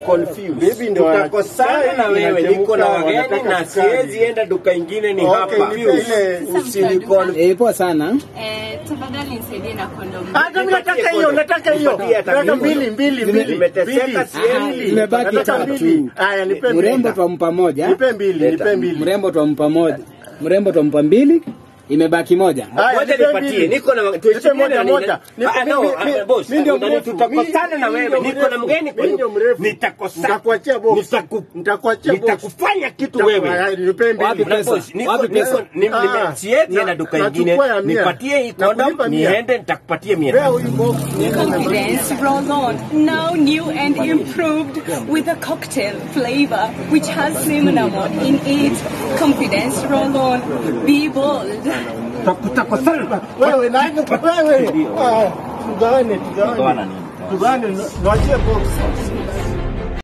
confused. Bibi ndo Tutakosana na wewe, niko na wageni wanataka na sukari. siwezi enda duka ingine ni Okay, hapa. nipe ile- Usinikon- Eh, poa sana. Eh, tafadhali nisaidie na kondomu. Hata mimi nataka hiyo, nataka hiyo. Nipatie hata Nataka mimi. mbili, mbili, Zime- mbili. nimeteseka, Mbili. siendi. Zimebaki Nataka tatu. mbili. Haya, nipe mbili. Mrembo twampa moja. Nipe mbili, nipe mbili. Mrembo twampa moja. Mrembo twampa mbili. Imebaki moja. Haya, Ngoja nipe nipatie, mbili. niko na Nipe tuheshimiane moja, na nini? moja. Nipe- Ah, no, mi- mi- ah, boss, mi ndio unani- mrefu. tutakosana na Mi- mi wewe, ndio niko na mrefu. mgeni Mi ndio mrefu. Nitakosana. Nitakuachia box. Nitaku- Nitakuachia box. Nitakufanya kitu Haya, wewe. nipe mbili. Wapi Na pesa? boss, niko- Wapi niko- pesa? ni- Ah, nime- sieti na- na duka nachukua ingine, ya mia. nipatie hii Nakulipa condom, mia. niende nitakupatia Pea mia. huyu box. Confidence roll on, now new and improved with a cocktail flavor which has cinnamon in it. Confidence roll on, be bold. Tutakosana. Wewe nani? Wewe. Ah, Tugawane, tugawane. Tugawane, niachie box.